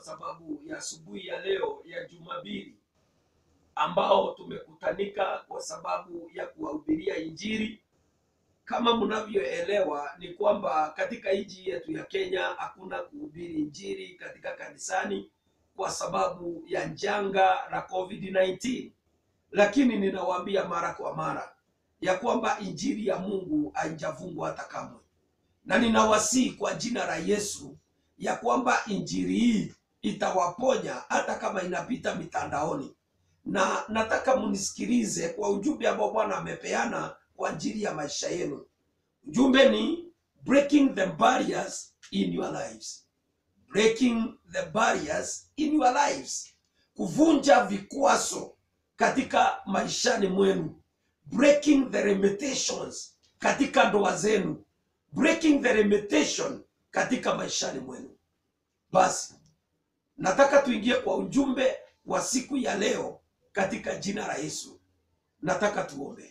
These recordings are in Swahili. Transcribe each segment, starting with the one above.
sababu ya asubuhi ya leo ya Jumapili ambao tumekutanika kwa sababu ya kuwahubiria Injili. Kama mnavyoelewa ni kwamba katika nchi yetu ya Kenya hakuna kuhubiri Injili katika kanisani kwa sababu ya janga la COVID-19, lakini ninawaambia mara kwa mara ya kwamba injili ya Mungu haijafungwa hata kamwe, na ninawasihi kwa jina la Yesu ya kwamba injili hii itawaponya hata kama inapita mitandaoni, na nataka mnisikilize kwa ujumbe ambao Bwana amepeana kwa ajili ya maisha yenu. Ujumbe ni breaking the barriers in your lives, breaking the barriers in your lives, kuvunja vikwazo katika maishani mwenu breaking the limitations katika ndoa zenu, breaking the limitation katika maishani mwenu. Basi nataka tuingie kwa ujumbe wa siku ya leo katika jina la Yesu. Nataka tuombe.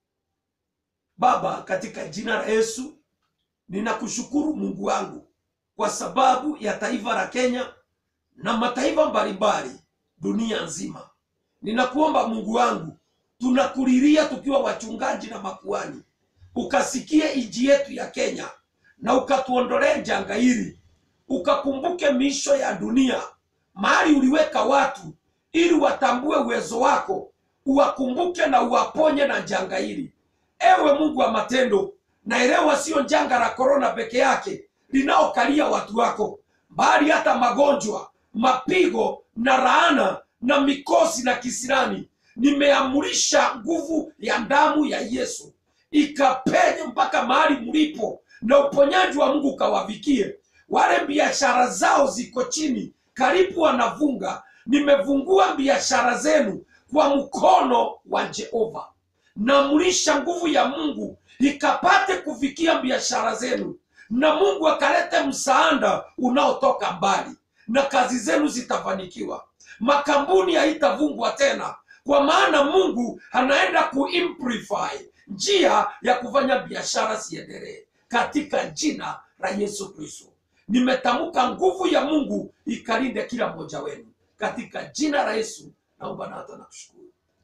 Baba, katika jina la Yesu ninakushukuru Mungu wangu kwa sababu ya taifa la Kenya na mataifa mbalimbali dunia nzima. Ninakuomba Mungu wangu tunakulilia tukiwa wachungaji na makuani, ukasikie inji yetu ya Kenya na ukatuondolee janga hili, ukakumbuke miisho ya dunia, mahali uliweka watu ili watambue uwezo wako, uwakumbuke na uwaponye na janga hili. Ewe Mungu wa matendo, naelewa sio janga la korona peke yake linaokalia watu wako, bali hata magonjwa, mapigo na laana na mikosi na kisirani nimeamurisha nguvu ya damu ya Yesu ikapenye mpaka mahali mlipo, na uponyaji wa Mungu ukawafikie wale biashara zao ziko chini, karibu wanavunga. Nimevungua biashara zenu kwa mkono wa Jehova. Naamrisha nguvu ya Mungu ikapate kufikia biashara zenu, na Mungu akalete msaada unaotoka mbali, na kazi zenu zitafanikiwa. Makampuni haitavungwa tena kwa maana Mungu anaenda kuimplify njia ya kufanya biashara ziendelee katika jina la Yesu Kristo. Nimetamka nguvu ya Mungu ikalinde kila mmoja wenu katika jina la Yesu. Naomba na hata nakushukuru.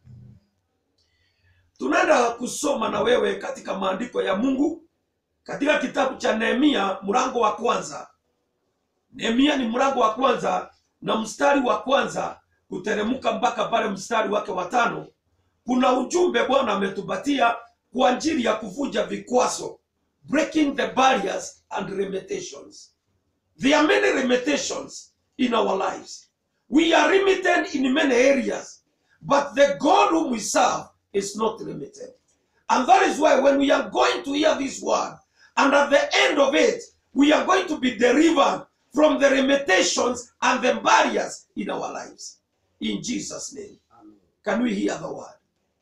Tunaenda kusoma na wewe katika maandiko ya Mungu katika kitabu cha Nehemia mlango wa kwanza. Nehemia ni mlango wa kwanza na mstari wa kwanza kuteremka mpaka pale mstari wake wa tano. Kuna ujumbe Bwana ametupatia kwa ajili ya kuvunja vikwazo, breaking the barriers and limitations. There are many limitations in our lives. We are limited in many areas, but the God whom we serve is not limited. And that is why when we are going to hear this word, and at the end of it, we are going to be delivered from the limitations and the barriers in our lives. In Jesus' name. Can we hear the word?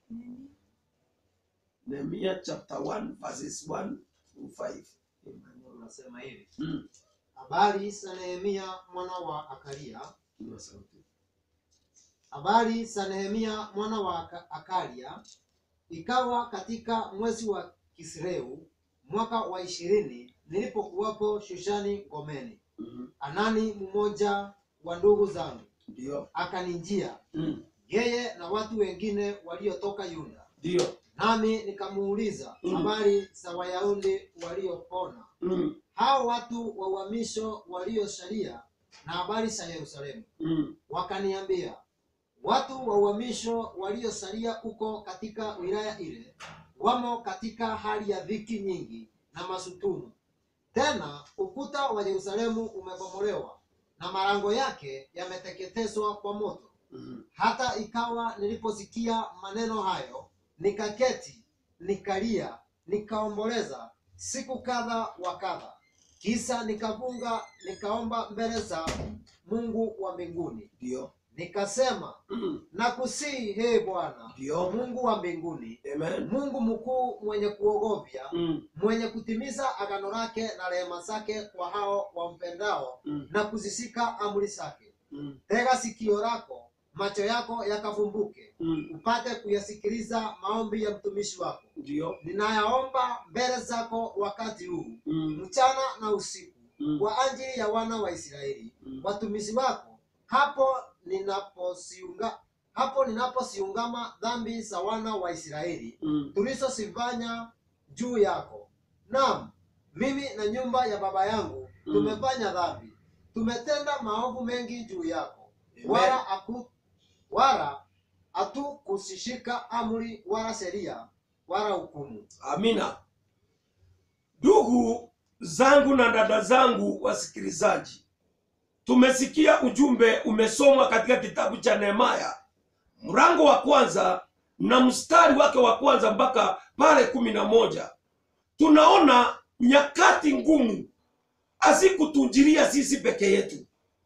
Nehemiah chapter 1, verses 1 through 5. Amen. unasema hivi Mm. habari za nehemia mwana wa akalia Inua sauti. habari za nehemia mwana wa Aka- akalia ikawa katika mwezi wa kisreu mwaka wa ishirini nilipokuwapo shushani ngomeni Mhm. anani mmoja wa ndugu zangu Ndio. akanijia Mm. yeye na watu wengine waliotoka yuda Ndio. nami nikamuuliza Mm. habari za wayahudi waliopona Mm. hao watu wa uhamisho waliosalia na habari za yerusalemu Mm. wakaniambia watu wa uhamisho waliosalia huko katika wilaya ile wamo katika hali ya dhiki nyingi na masutumu tena ukuta wa yerusalemu umebomolewa na malango yake yameteketezwa kwa moto Mm. hata ikawa niliposikia maneno hayo nikaketi nikalia nikaomboleza siku kadha wa kadha kisa nikafunga nikaomba mbele za mungu wa mbinguni Ndio. nikasema Mm. nakusihi he bwana Ndio. mungu wa mbinguni Amen. mungu mkuu mwenye kuogofya Mm. mwenye kutimiza agano lake na rehema zake kwa hao wampendao Mm. na kuzishika amri zake Mm. tega sikio lako macho yako yakavumbuke Mm. upate kuyasikiliza maombi ya mtumishi wako Ndio. ninayaomba mbele zako wakati huu Mm. mchana na usiku Mm. kwa ajili ya wana wa israeli Mm. watumishi wako hapo ninaposiunga hapo ninaposiungama dhambi za wana wa Israeli mm. tulizozifanya juu yako. Naam, mimi na nyumba ya baba yangu Mm. tumefanya dhambi, tumetenda maovu mengi juu yako, Amen. wala aku, wala hatukusishika amri wala sheria wala hukumu. amina ndugu zangu na dada zangu wasikilizaji tumesikia ujumbe umesomwa katika kitabu cha nehemaya mrango wa kwanza na mstari wake wa kwanza mpaka pale kumi na moja tunaona nyakati ngumu hazikutunjilia sisi peke yetu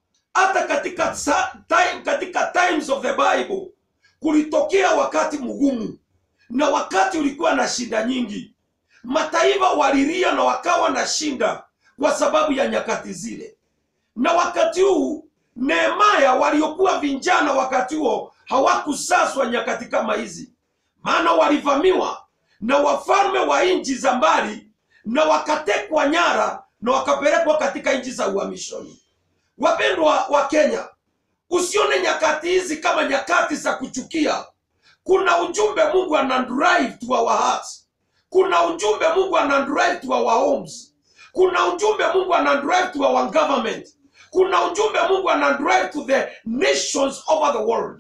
hata katika, sa- time, katika times of the bible kulitokea wakati mgumu na wakati ulikuwa na shida nyingi mataifa walilia na wakawa na shinda kwa sababu ya nyakati zile na wakati huu nehemaya waliokuwa vijana wakati huo hawakusaswa nyakati kama hizi maana walivamiwa na wafalme wa nchi za mbali na wakatekwa nyara na wakapelekwa katika nchi za uhamishoni wapendwa wa kenya usione nyakati hizi kama nyakati za kuchukia kuna ujumbe mungu ana drive to our hearts kuna ujumbe mungu ana drive to our homes kuna ujumbe mungu ana drive to our government kuna ujumbe mungu ana drive to the nations over the world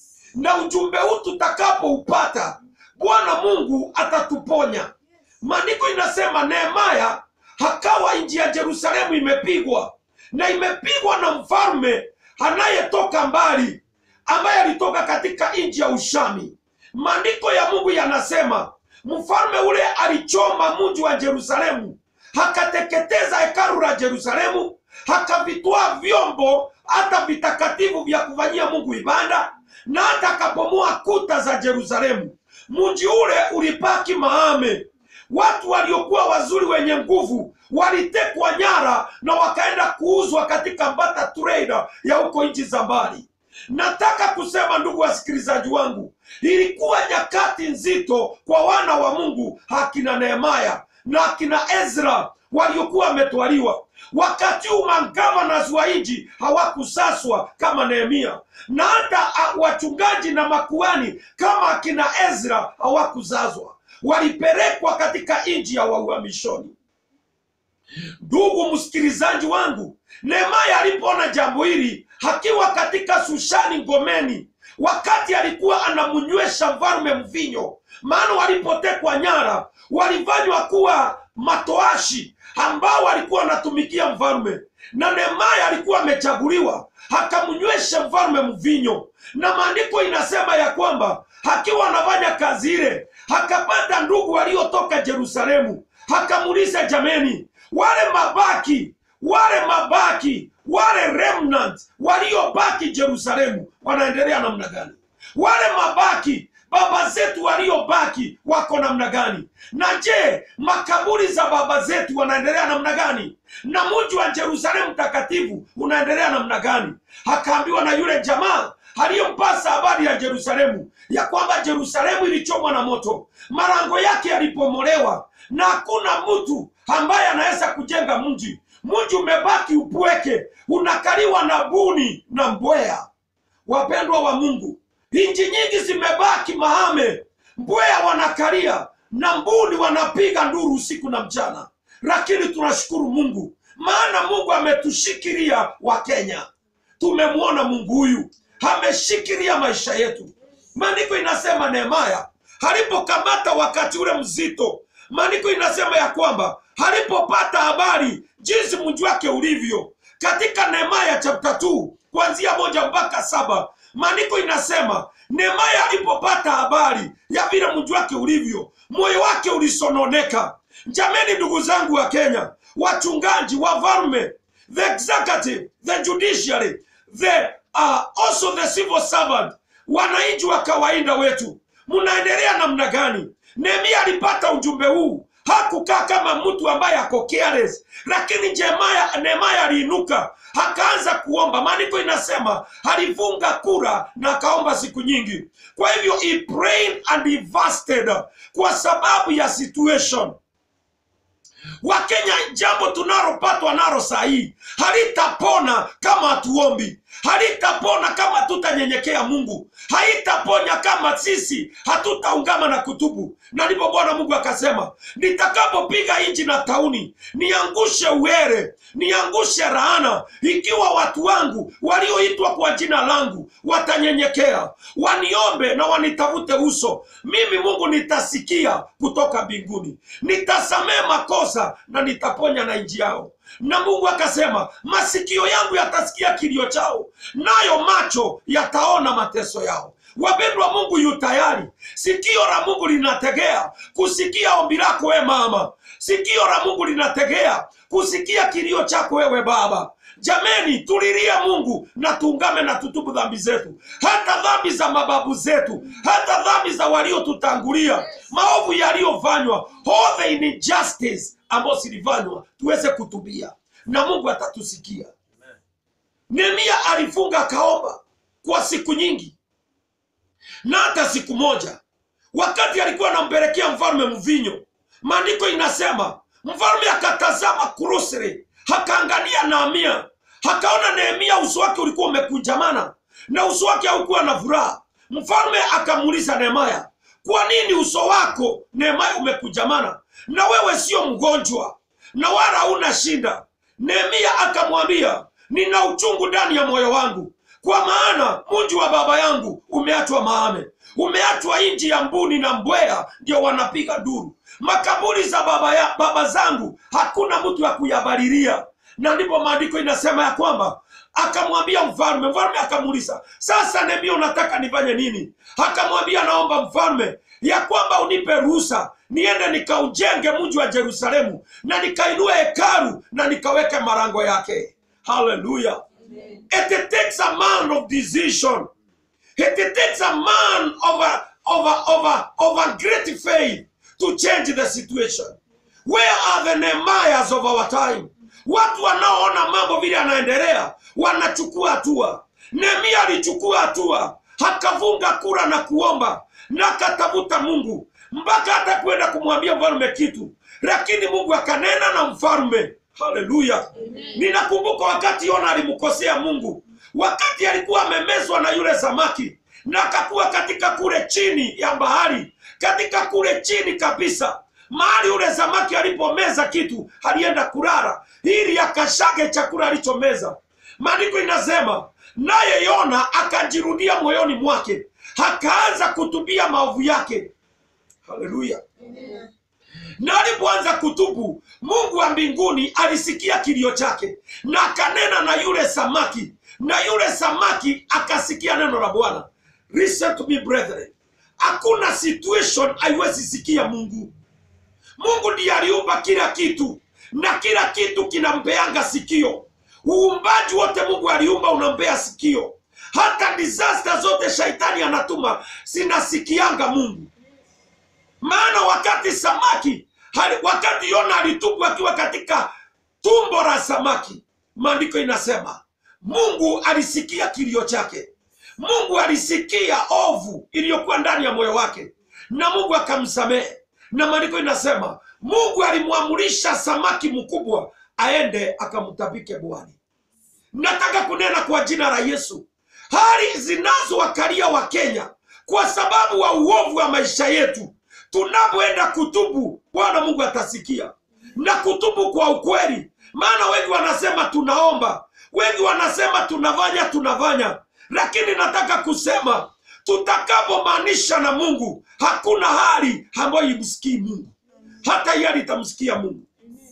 na ujumbe huu tutakapoupata bwana mungu atatuponya maandiko inasema nehemaya hakawa nji ya jerusalemu imepigwa na imepigwa na mfalme anayetoka mbali ambaye alitoka katika nchi ya ushami maandiko ya mungu yanasema mfalme ule alichoma mji wa jerusalemu akateketeza hekalu la jerusalemu akavitwaa vyombo hata vitakatifu vya kufanyia mungu ibada na hata akabomoa kuta za jerusalemu mji ule ulipaki maame watu waliokuwa wazuri wenye nguvu walitekwa nyara na wakaenda kuuzwa katika mbata trader ya huko nchi za mbali nataka kusema ndugu wasikilizaji wangu ilikuwa nyakati nzito kwa wana wa mungu akina nehemaya na akina ezra waliokuwa wametwaliwa wakati huu magavanas wa nchi hawakusaswa kama nehemia na hata ah, wachungaji na makuani kama akina ezra hawakuzazwa walipelekwa katika nchi ya uhamishoni ndugu msikilizaji wangu nehemaya alipoona jambo hili akiwa katika sushani ngomeni wakati alikuwa anamnywesha mfalme mvinyo maana walipotekwa nyara walifanywa kuwa matoashi ambao walikuwa wanatumikia mfalme na nehemaya alikuwa amechaguliwa akamnywesha mfalme mvinyo na maandiko inasema ya kwamba akiwa anafanya kazi ile akapata ndugu waliotoka jerusalemu akamuuliza jameni wale mabaki wale mabaki wale remnant waliobaki jerusalemu wanaendelea namna gani wale mabaki baba zetu waliobaki wako namna gani na je makaburi za baba zetu wanaendelea namna gani na mji wa jerusalemu takatifu unaendelea namna gani akaambiwa na yule jamaa aliyempasa habari ya jerusalemu ya kwamba jerusalemu ilichomwa na moto malango yake yalipomolewa na hakuna mtu ambaye anaweza kujenga mji mji umebaki upweke unakaliwa na buni na mbweha wapendwa wa mungu nchi nyingi zimebaki mahame mbweha wanakalia na mbuni wanapiga nduru usiku na mchana lakini tunashukuru mungu maana mungu ametushikilia wa kenya tumemwona mungu huyu ameshikilia maisha yetu maandiko inasema nehemaya alipokamata wakati ule mzito maandiko inasema ya kwamba alipopata habari jinsi mji wake ulivyo katika nehemaya chapter 2 kuanzia moja mpaka saba maandiko inasema nehemaya alipopata habari ya vile mji wake ulivyo moyo wake ulisononeka jameni ndugu zangu wa kenya wachungaji wafalme the executive the judiciary the uh, also the civil servant wananchi wa kawaida wetu mnaendelea namna gani nehemia alipata ujumbe huu hakukaa kama mtu ambaye ako careless lakini jemaya nehemaya aliinuka akaanza kuomba maandiko inasema alifunga kura na akaomba siku nyingi kwa hivyo he prayed and he fasted kwa sababu ya situation wakenya jambo tunalopatwa nalo saa hii halitapona kama hatuombi halitapona kama tutanyenyekea mungu haitaponya kama sisi hatutaungama na kutubu na ndipo bwana mungu akasema nitakapopiga nchi na tauni niangushe uere niangushe raana ikiwa watu wangu walioitwa kwa jina langu watanyenyekea waniombe na wanitafute uso mimi mungu nitasikia kutoka mbinguni nitasamehe makosa na nitaponya na nchi yao na mungu akasema masikio yangu yatasikia kilio chao nayo macho yataona mateso yao wapendwa mungu yu tayari sikio la mungu linategea kusikia ombi lako we mama sikio la mungu linategea kusikia kilio chako wewe baba jameni tulilie mungu na tuungame na tutubu dhambi zetu hata dhambi za mababu zetu hata dhambi za waliotutangulia maovu yaliyofanywa all the injustice ambayo zilifanywa tuweze kutubia na mungu atatusikia nehemia alifunga akaomba kwa siku nyingi na hata siku moja wakati alikuwa anampelekea mfalme mvinyo maandiko inasema mfalme akatazama kurusri akaangalia naamia akaona nehemia uso wake ulikuwa umekunjamana na uso wake haukuwa na furaha mfalme akamuuliza nehemaya kwa nini uso wako nehemaya umekunjamana na wewe sio mgonjwa na wala huna shida nehemia akamwambia nina uchungu ndani ya moyo wangu kwa maana mji wa baba yangu umeachwa maame umeachwa nji ya mbuni na mbweha ndio wanapiga duru makaburi za baba, ya, baba zangu hakuna mtu wa kuyabalilia na ndipo maandiko inasema ya kwamba akamwambia mfalme mfalme akamuuliza sasa nehemia unataka nifanye nini akamwambia naomba mfalme ya kwamba unipe ruhusa niende nikaujenge mji wa jerusalemu na nikainue hekalu na nikaweke marango yake haleluya it takes a man of decision it takes a man of a, of a, of a, of a great faith to change the situation where are the nehemiahs of our time watu wanaoona mambo vile yanaendelea wanachukua hatua nehemia alichukua hatua akafunga kura na kuomba na akatafuta mungu mpaka hata kwenda kumwambia mfalme kitu lakini mungu akanena na mfalme haleluya ninakumbuka wakati yona alimkosea mungu wakati alikuwa amemezwa na yule samaki na akakuwa katika kule chini ya bahari katika kule chini kabisa mahali yule samaki alipomeza kitu alienda kulala ili akashage chakula alichomeza maandiko inasema naye yona akajirudia moyoni mwake akaanza kutubia maovu yake haleluya na alipoanza kutubu mungu wa mbinguni alisikia kilio chake na akanena na yule samaki na yule samaki akasikia neno la bwana listen to me brethren hakuna situation haiwezi sikia mungu mungu ndiye aliumba kila kitu na kila kitu kinampeanga sikio uumbaji wote mungu aliumba unampea sikio hata disaster zote shaitani anatuma zinasikianga mungu maana wakati samaki hali, wakati yona alitubu akiwa katika tumbo la samaki maandiko inasema mungu alisikia kilio chake mungu alisikia ovu iliyokuwa ndani ya moyo wake na mungu akamsamehe na maandiko inasema mungu alimwamurisha samaki mkubwa aende akamtabike bwani nataka kunena kwa jina la yesu hali zinazowakalia wa kenya kwa sababu wa uovu wa maisha yetu tunapoenda kutubu bwana mungu atasikia na kutubu kwa ukweli maana wengi wanasema tunaomba wengi wanasema tunafanya tunafanya lakini nataka kusema tutakapomaanisha na mungu hakuna hali ambayo imsikii mungu hata hiyo itamsikia mungu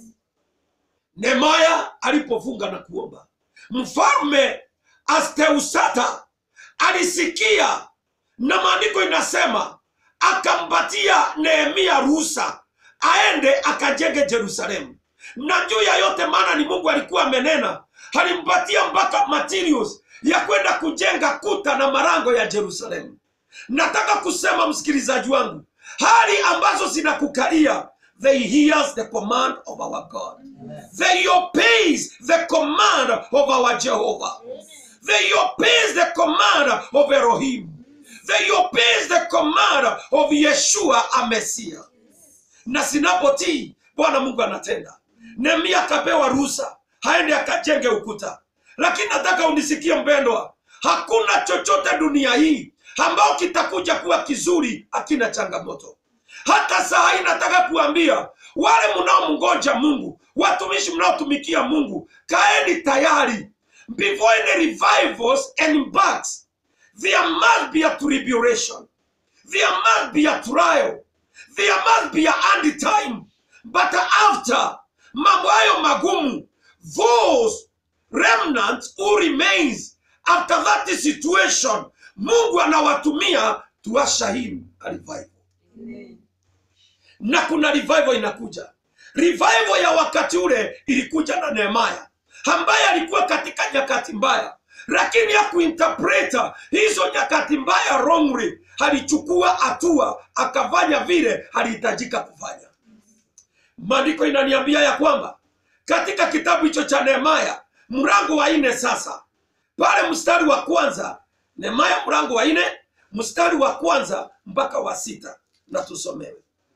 nemaya alipofunga na kuomba mfalme asteusata alisikia na maandiko inasema akampatia nehemia ruhusa aende akajenge jerusalemu na juu ya yote maana ni mungu alikuwa amenena alimpatia mpaka materials ya kwenda kujenga kuta na marango ya jerusalemu nataka kusema msikilizaji wangu hali ambazo zinakukalia they hears the command of our god they obeys the command of our jehovah they obeys the command of elohim they obeys the command of yeshua amesia na sinapotii bwana mungu anatenda nehemia akapewa ruhusa haende akajenge ukuta lakini nataka unisikie mpendwa hakuna chochote dunia hii ambao kitakuja kuwa kizuri hakina changamoto hata saa hii nataka kuambia wale mnaomngoja mungu watumishi mnaotumikia mungu kaeni tayari before any revivals and impacts there must be a tribulation there must be a trial there must be a end time but after mambo hayo magumu those remnants who remains after that situation mungu anawatumia tuwashahidi a revival na kuna revival inakuja revival ya wakati ule ilikuja na nehemaya ambaye alikuwa katika nyakati mbaya lakini ya kuinterpreta hizo nyakati mbaya wrongly alichukua hatua akafanya vile alihitajika kufanya maandiko inaniambia ya kwamba katika kitabu hicho cha nehemaya mrango wa nne sasa pale mstari wa kwanza nehemaya mrango wa nne mstari wa kwanza mpaka wa sita na tusomewe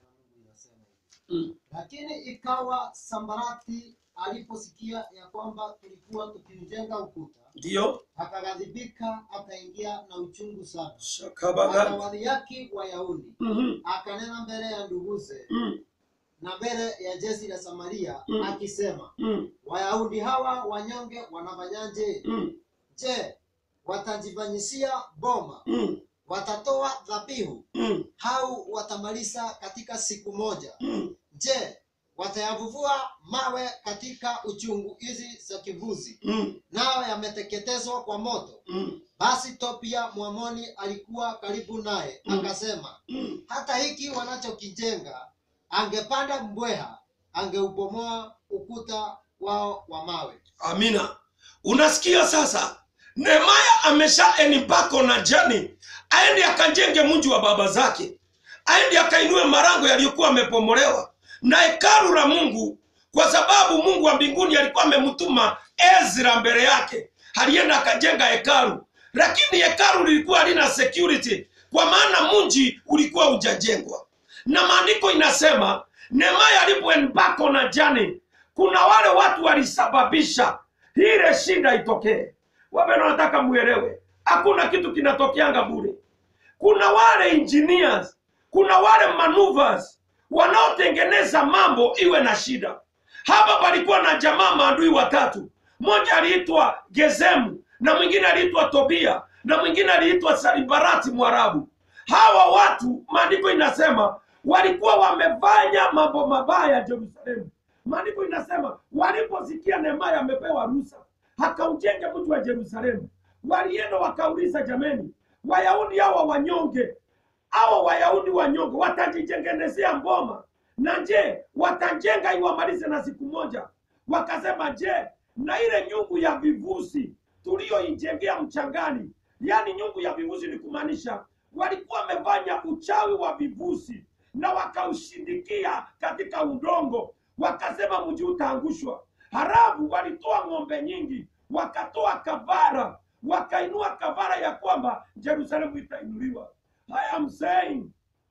mm. lakini ikawa sambarati aliposikia ya kwamba tulikuwa tukiujenga ukuta ndiyo akaghadhibika akaingia na uchungu sana shakabaga akawadhihaki wayahudi Mhm, akanena mbele ya nduguze mm, na mbele ya jeshi la samaria Mm. akisema mm, wayahudi hawa wanyonge wanafanyaje mm, je watajifanyisia boma mm, watatoa dhabihu mm, au watamaliza katika siku moja mm, je watayavuvua mawe katika uchungu hizi za kivuzi mm, nayo yameteketezwa kwa moto mm, basi topia mwamoni alikuwa karibu naye Mm. akasema mm. hata hiki wanachokijenga angepanda mbweha angeubomoa ukuta wao wa mawe amina unasikia sasa nehemaya amesha enipako na jani aende akajenge mji wa baba zake aende akainue marango yaliyokuwa amepomolewa na hekalu la mungu kwa sababu mungu wa mbinguni alikuwa amemtuma ezra mbele yake alienda akajenga hekalu lakini hekalu lilikuwa halina security kwa maana mji ulikuwa hujajengwa na maandiko inasema nehemaya alipoembako na jani kuna wale watu walisababisha ile shida itokee wapendwa nataka muelewe hakuna kitu kinatokeanga bure kuna wale engineers kuna wale maneuvers wanaotengeneza mambo iwe na shida hapa palikuwa na jamaa maadui watatu mmoja aliitwa gezemu na mwingine aliitwa tobia na mwingine aliitwa salibarati mwarabu hawa watu maandiko inasema walikuwa wamefanya mambo mabaya jerusalemu maandiko inasema waliposikia nehemaya amepewa ruhusa akaujenge mji wa jerusalemu walienda wakauliza jameni wayahudi hawa wanyonge hawa wayahudi wanyonge watajijengenezea mboma na je watajenga iwamalize na siku moja wakasema je na ile nyungu ya vivusi tuliyoijengea mchangani yaani nyungu ya vivusi ni kumaanisha walikuwa wamefanya uchawi wa vivusi na wakaushindikia katika udongo wakasema mji utaangushwa harafu walitoa ng'ombe nyingi wakatoa kavara wakainua kavara ya kwamba jerusalemu itainuliwa i am saying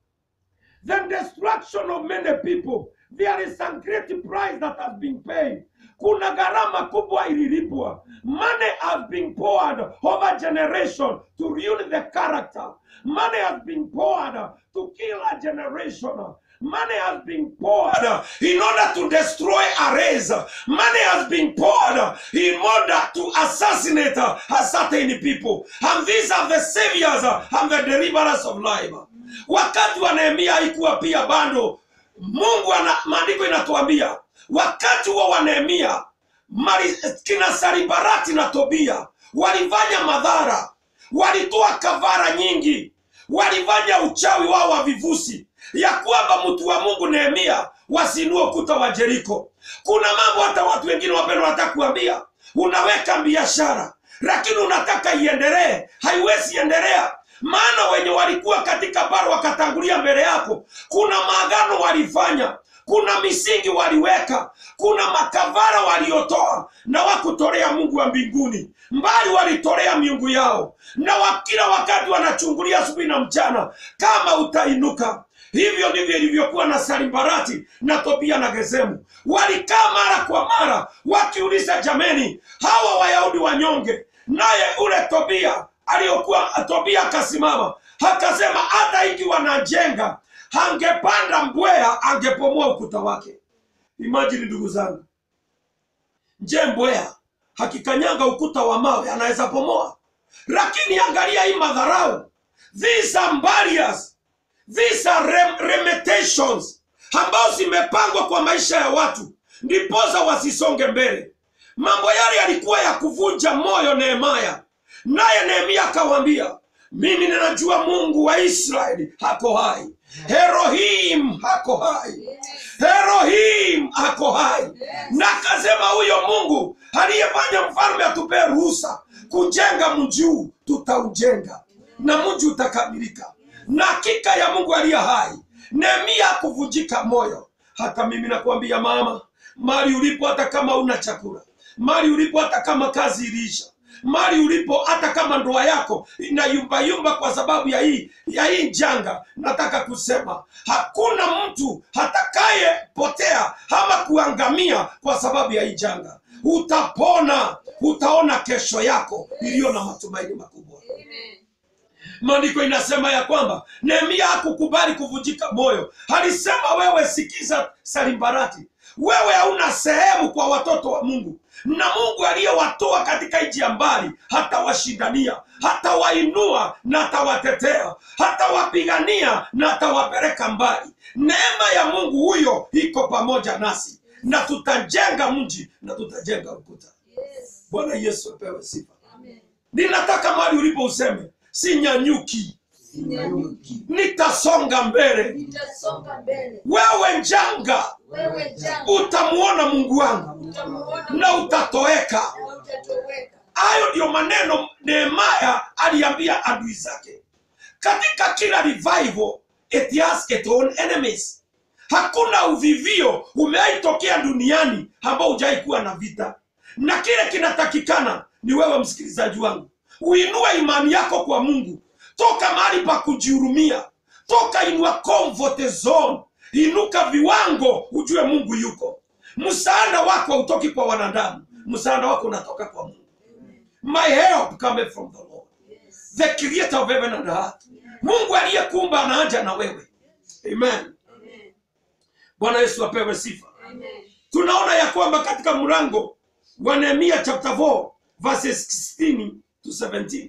the destruction of many people there is a great price that has been paid kuna gharama kubwa ililipwa money has been poured over generation to ruin the character money has been poured to kill a generation money has been poured in order to destroy a race money has been poured in order to assassinate a certain people and these are the saviors and the deliverers of life wakati wa nehemia haikuwa pia bado mungu ana maandiko inatuambia wakati huo wa nehemia mali- kina saribarati na tobia walifanya madhara walitoa kavara nyingi walifanya uchawi wao wa vivusi ya kwamba mtu wa mungu nehemia wasinue ukuta wa jeriko kuna mambo hata watu wengine wapendwa wanataka kuambia unaweka biashara lakini unataka iendelee haiwezi endelea maana wenye walikuwa katika bara wakatangulia mbele yako kuna maagano walifanya kuna misingi waliweka kuna makavara waliotoa na wakutolea mungu wa mbinguni mbali walitolea miungu yao na wa- kila wakati wanachungulia asubuhi na mchana kama utainuka hivyo ndivyo ilivyokuwa na salimbarati na tobia na gezemu walikaa mara kwa mara wakiuliza jameni hawa wayahudi wanyonge naye ule tobia aliyokuwa tobia akasimama akasema hata iki wanajenga angepanda mbweha angepomoa ukuta wake imajini ndugu zangu je mbweha hakikanyanga ukuta wa mawe anaweza pomoa lakini angalia hii madharau these are barriers these are rem limitations ambazo zimepangwa kwa maisha ya watu ndipoza wasisonge mbele mambo yale yalikuwa ya kuvunja moyo nehemaya naye nehemia akawambia mimi ninajua mungu wa israeli hako hai herohim hako hai herohim hako hai na akasema huyo mungu aliyefanya mfalme atupee ruhusa kujenga mji huu tutaujenga na mji utakamilika na hakika ya mungu aliye hai nehemia kuvunjika moyo hata mimi nakwambia mama mali ulipo hata kama una chakula mali ulipo hata kama kazi iliisha mali ulipo hata kama ndoa yako inayumbayumba kwa sababu ya hii ya hii janga nataka kusema hakuna mtu hatakayepotea ama kuangamia kwa sababu ya hii janga utapona utaona kesho yako iliyo na matumaini makubwa maandiko inasema ya kwamba nehemia hakukubali kuvunjika moyo alisema wewe sikiza salimbarati wewe hauna sehemu kwa watoto wa mungu na mungu aliyewatoa katika nchi ya mbali hatawashindania hatawainua na hatawatetea hatawapigania na hatawapeleka mbali neema ya mungu huyo iko pamoja nasi na tutajenga mji na tutajenga ukuta bwana yesu apewe sifa ninataka mali ulipo useme sinyanyuki Sinyanyuki. nitasonga mbele Nitasonga mbele. wewe njanga Wewe janga. utamuona mungu wangu Utamuona na Mungu utatoweka na utatoweka. hayo ndiyo maneno nehemaya aliambia adui zake katika kila revival it has its own enemies hakuna uvivio umeaitokea duniani ambao hujai kuwa na vita na kile kinatakikana ni wewe msikilizaji wangu uinue imani yako kwa mungu toka mahali pa kujihurumia toka inua comfort zone inuka viwango ujue mungu yuko msaada wako hautoki kwa wanadamu msaada wako unatoka kwa mungu my help cometh from the lord Yes. the creator of heaven and earth mungu aliyekuumba anaanja na wewe amen Amen. bwana yesu apewe sifa Amen. tunaona ya kwamba katika mlango wa nehemia chapter 4 verses 16 to 17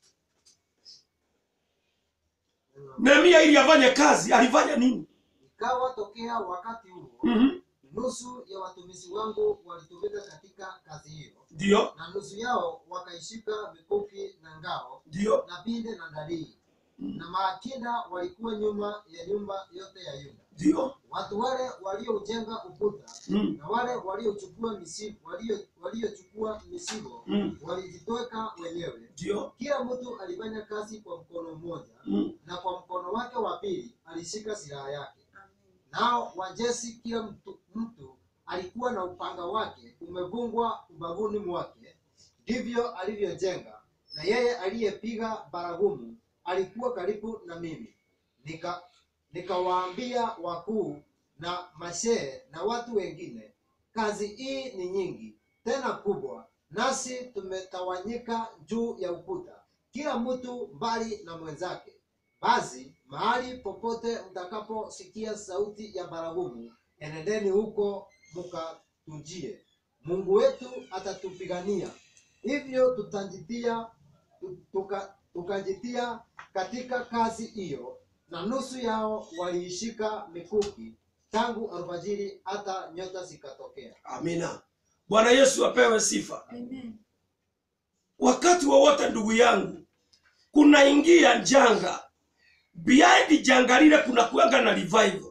nehemia ili afanye kazi alifanya nini ikawa tokea wakati huo Mhm. nusu ya watumishi wangu walitumika katika kazi hiyo ndio na nusu yao wakaishika mikuki na ngao ndio na pinde na darii na maakinda walikuwa nyuma ya nyumba yote ya yuda ndio watu wale walioujenga ukuta Mm, na wale waliochukua misigo walio- waliochukua misigo mm, walijitweka wenyewe ndio kila mtu alifanya kazi kwa mkono mmoja Mm, na kwa mkono wake wa pili alishika silaha yake Amen. nao wajesi kila mtu, mtu alikuwa na upanga wake umevungwa ubavuni mwake ndivyo alivyojenga na yeye aliyepiga baragumu alikuwa karibu na mimi nika nikawaambia wakuu na mashehe na watu wengine kazi hii ni nyingi tena kubwa nasi tumetawanyika juu ya ukuta kila mtu mbali na mwenzake basi mahali popote mtakaposikia sauti ya baragumu enendeni huko mukatujie mungu wetu atatupigania hivyo tutajitia tu- tuka, tukajitia katika kazi hiyo na nusu yao waliishika mikuki tangu alfajiri hata nyota zikatokea amina bwana yesu apewe sifa Amen. wakati wowote ndugu yangu kunaingia janga behind janga lile kuna kuanga na revival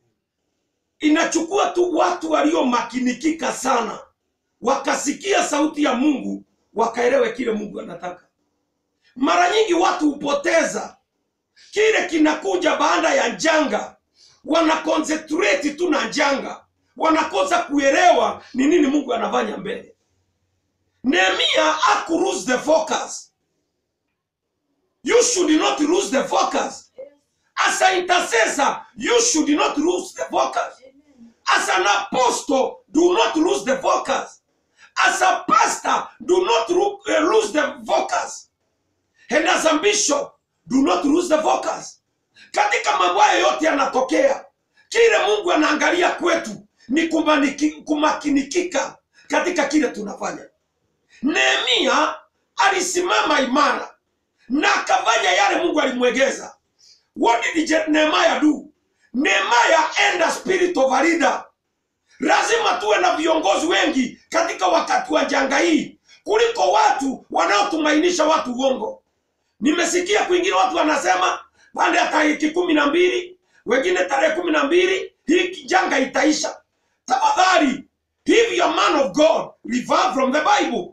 inachukua tu watu waliomakinikika sana wakasikia sauti ya mungu wakaelewe kile mungu anataka mara nyingi watu hupoteza kile kinakuja baada ya janga wanaconcentrate tu na janga wanakosa kuelewa ni nini mungu anafanya mbele nehemia haku lose the focus you should not lose the focus as an intercessor you should not lose the focus as an apostle do not lose the focus as a pastor do not ru- uh, lose the focus and as a bishop do not lose the focus katika mambo haya yote yanatokea kile mungu anaangalia kwetu ni kumaniki- kumakinikika katika kile tunafanya nehemia alisimama imara na akafanya yale mungu alimwegeza what did Je- nehemiah do nehemiah and a spirit of a leader lazima tuwe na viongozi wengi katika wakati wa janga hii kuliko watu wanaotumainisha watu uongo nimesikia kwingine watu wanasema baada ya tariki kumi na mbili wengine tarehe kumi na mbili hii janga itaisha tafadhali if you are man of god refer from the bible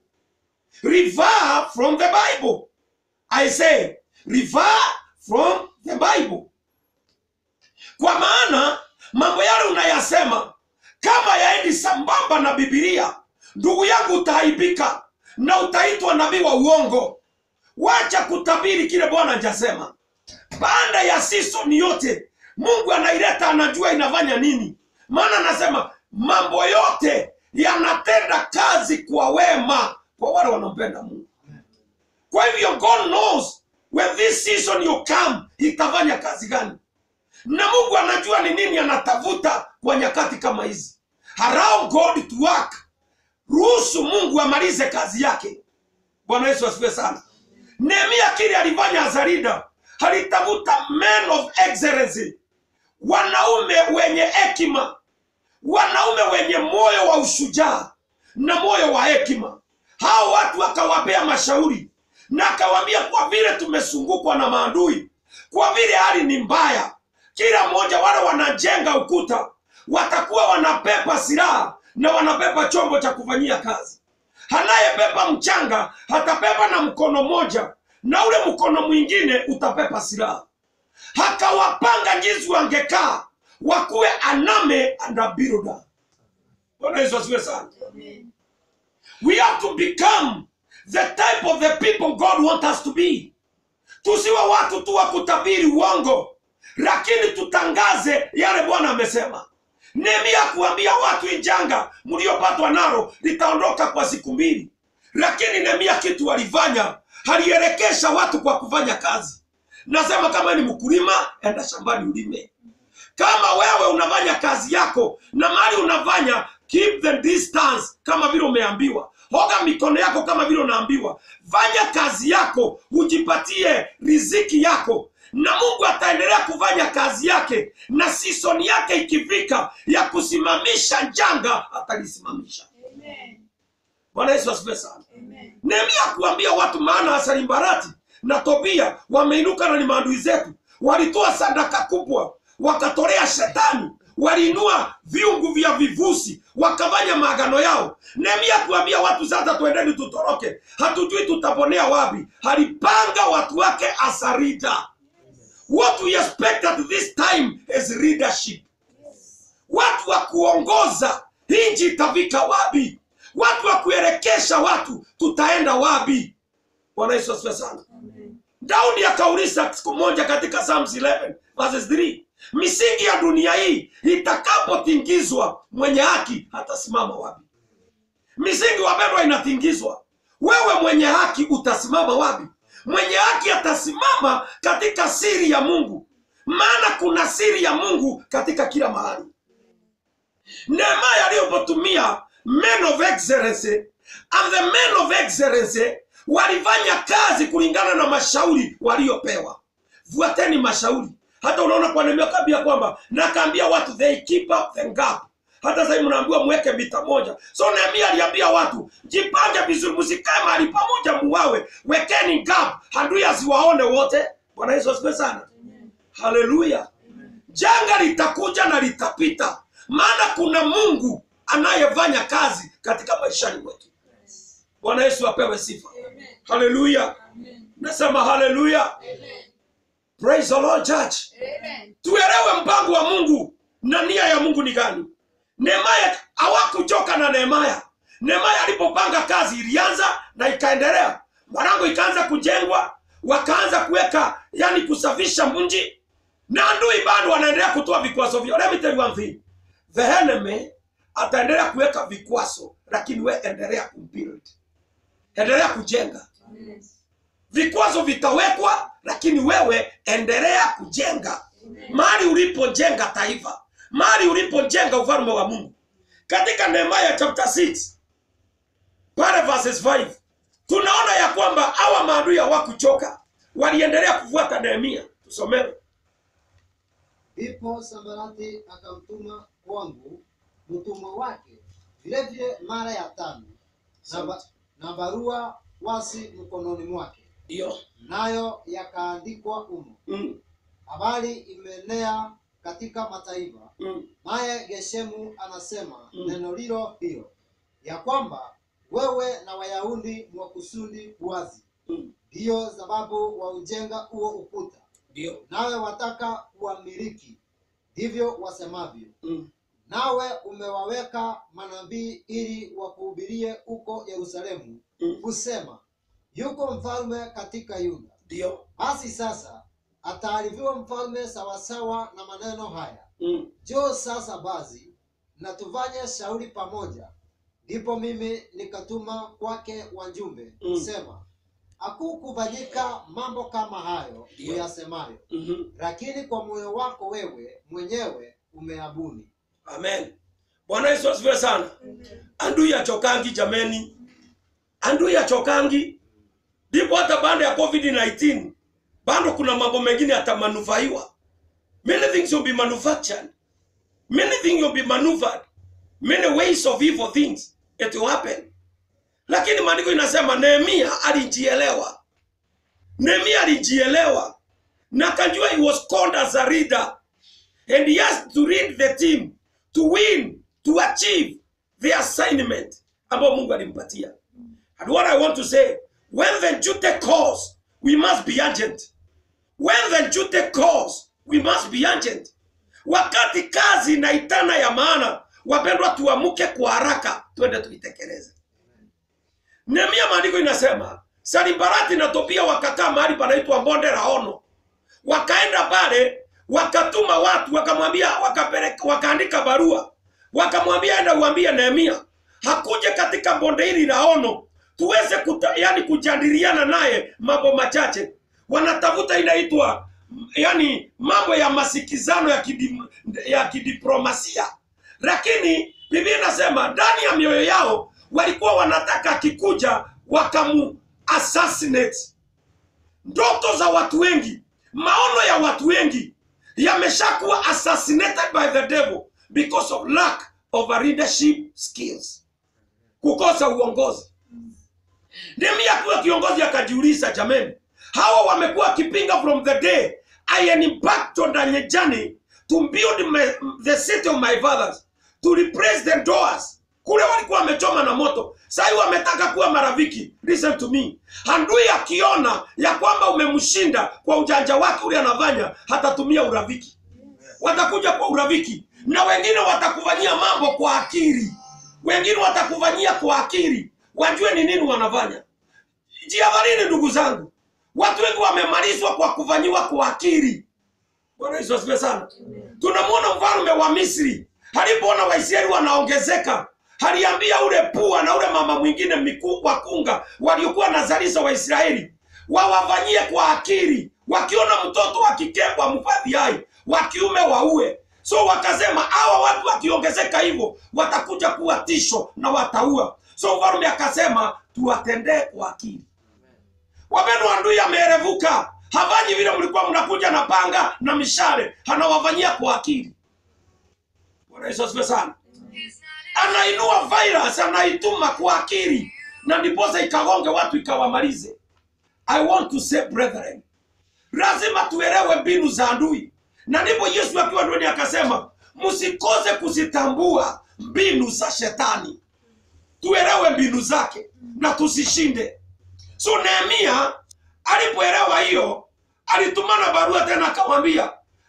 refer from the bible i say refer from the bible kwa maana mambo yale unayasema kama yaendi sambamba na bibilia ndugu yangu utahaibika na utaitwa nabii wa uongo wacha kutabiri kile bwana hajasema baada ya season yote mungu anaileta anajua inafanya nini maana anasema mambo yote yanatenda kazi kwa wema kwa wale wanampenda mungu kwa hivyo god knows when this season you come itafanya kazi gani na mungu anajua ni nini anatafuta kwa nyakati kama hizi allow god to work ruhusu mungu amalize kazi yake bwana yesu asifiwe sana nehemia kile alifanya azarida alitafuta men of excellency wanaume wenye hekima wanaume wenye moyo wa ushujaa na moyo wa hekima hao watu akawapea mashauri na akawaambia kwa vile tumesungukwa na maadui kwa vile hali ni mbaya kila mmoja wale wanajenga ukuta watakuwa wanapepa silaha na wanapepa chombo cha kufanyia kazi anayebeba mchanga atapepa na mkono moja na ule mkono mwingine utapepa silaha hakawapanga jinsi wangekaa wakuwe aname andabiruda bwana yesu asiwe sana we have to become the type of the people god want us to be tusiwe watu tu wa kutabiri uongo lakini tutangaze yale bwana amesema nehemia kuambia watu injanga mliopatwa nalo litaondoka kwa siku mbili lakini nehemia kitu alifanya alielekesha watu kwa kufanya kazi nasema kama ni mkulima enda shambani ulime kama wewe unafanya kazi yako na mali unafanya keep the distance kama vile umeambiwa hoga mikono yako kama vile unaambiwa fanya kazi yako ujipatie riziki yako na mungu ataendelea kufanya kazi yake na sisoni yake ikifika ya kusimamisha janga atalisimamisha bwana yesu asifiwe sana nehemia kuambia watu maana asalimbarati na tobia wameinuka na ni maadui zetu walitoa sadaka kubwa wakatolea shetani waliinua viungu vya vivusi wakafanya maagano yao nehemia kuambia watu sasa twendeni tutoroke hatujui tutaponea wapi alipanga watu wake asarida what we expect at this time is leadership watu wa kuongoza nchi itafika wapi watu wa kuelekesha watu tutaenda wapi bwana yesu asifiwe sana daudi akauliza siku moja katika psalms 11 verses 3 misingi ya dunia hii itakapotingizwa mwenye haki atasimama wapi misingi wapendwa inatingizwa wewe mwenye haki utasimama wapi mwenye haki atasimama katika siri ya mungu maana kuna siri ya mungu katika kila mahali nehemaya aliyopotumia men of excellence and the men of excellence walifanya kazi kulingana na mashauri waliopewa fuateni mashauri hata unaona kwa nehemia kaambia kwamba nakaambia watu they keep up the gap hata sahii mnaambiwa mweke mita moja so nehemia aliambia watu jipange vizuri msikae mahali pamoja muwawe wekeni gap adui asiwaone wote bwana yesu asifiwe sana haleluya janga litakuja na litapita maana kuna mungu anayefanya kazi katika maishani mwetu bwana yesu apewe sifa haleluya nasema haleluya praise the lord church tuelewe mpango wa mungu na nia ya mungu ni gani nehemaya hawakuchoka na nehemaya nehemaya alipopanga kazi ilianza na ikaendelea malango ikaanza kujengwa wakaanza kuweka yani kusafisha mji na adui bado wanaendelea kutoa vikwazo vyao let me tell you one thing the enemy ataendelea kuweka vikwazo lakini we endelea kubuild endelea kujenga vikwazo vitawekwa lakini wewe endelea kujenga mahali ulipojenga taifa mahali ulipojenga ufalme wa mungu katika nehemaya chapter 6 pale verses 5 tunaona ya kwamba hawa maadui hawakuchoka waliendelea kufuata nehemia tusomewe Ndipo Sambalati akamtuma kwangu mtumwa wake vilevile mara ya tano na, ba, na barua wasi mkononi mwake, ndio nayo yakaandikwa humo. mm, Habari imeenea katika mataifa, mm, naye Geshemu anasema Mm. neno lilo hilo, ya kwamba wewe na Wayahudi mwakusudi wazi, mm, ndiyo sababu waujenga huo ukuta, ndio nawe wataka kuwamiliki, ndivyo wasemavyo. mm, nawe umewaweka manabii ili wakuhubirie huko Yerusalemu Mm. kusema, yuko mfalme katika Yuda. ndio Basi sasa ataarifiwa mfalme sawasawa na maneno haya. mm, Njoo sasa basi na tufanye shauri pamoja. Ndipo mimi nikatuma kwake wajumbe Mm. kusema, hakukufanyika mambo kama hayo Ndio. uyasemayo, mhm. lakini kwa moyo wako wewe mwenyewe umeabuni. amen bwana yesu asifiwe sana andui achokangi jameni andui achokangi ndipo hata baada ya covid-19 bado kuna mambo mengine yatamanufaiwa many things will be manufactured many things will be maneuvered many ways of evil things it will happen lakini maandiko inasema nehemia alijielewa nehemia alijielewa na akajua he was called as a leader and he has to lead the team to win to achieve the assignment ambayo mungu alimpatia and what i want to say when the duty calls we must be urgent when the duty calls we must be urgent wakati kazi inaitana ya maana wapendwa tuamuke kwa haraka twende tuitekeleze nehemia maandiko inasema salibarati na topia wakakaa mahali panaitwa bonde la ono wakaenda pale wakatuma watu wakamwambia wakapeleka wakaandika barua wakamwambia enda uambie nehemia hakuje katika bonde hili la ono tuweze kuta, yani kujadiliana naye mambo machache wanatafuta inaitwa yani mambo ya masikizano ya, kidi, ya kidiplomasia lakini biblia inasema ndani ya mioyo yao walikuwa wanataka akikuja wakamu assassinate ndoto za watu wengi maono ya watu wengi yameshakuwa assassinated by the devil because of lack of a leadership skills kukosa uongozi nehemia kuwa kiongozi akajiuliza jameni hawa wamekuwa wakipinga from the day i embarked on a journey to build my, the city of my fathers to replace the doors kule walikuwa wamechoma na moto sahii wametaka kuwa marafiki listen to me handui akiona ya kwamba umemshinda kwa ujanja wake ule anafanya hatatumia urafiki watakuja kwa urafiki na wengine watakufanyia mambo kwa akili wengine watakufanyia kwa akili wajue ni nini wanafanya jiadharini ndugu zangu watu wengi wamemalizwa kwa kufanyiwa kwa akili bwana yesu asifiwe sana tunamwona mfalme wa misri alipoona waisraeli wanaongezeka aliambia ule pua na ule mama mwingine miku- wakunga waliokuwa nazalisha waisraeli wawafanyie kwa akili wakiona mtoto wa kike wamhifadhi hai wa kiume waue so wakasema hawa watu wakiongezeka hivyo watakuja kuwa tisho na wataua so mfalume akasema tuwatendee kwa akili wapendwa ndui ameerevuka hafanyi vile mlikuwa mnakuja na panga na mishale anawafanyia kwa akili bwana yesu asifiwe sana anainua virus anaituma kwa akili na ndiposa ikagonge watu ikawamalize i want to say brethren lazima tuelewe mbinu za adui na ndipo yesu akiwa ndani akasema msikose kuzitambua mbinu za shetani tuelewe mbinu zake na tusishinde so nehemia alipoelewa hiyo alitumana barua tena akamwambia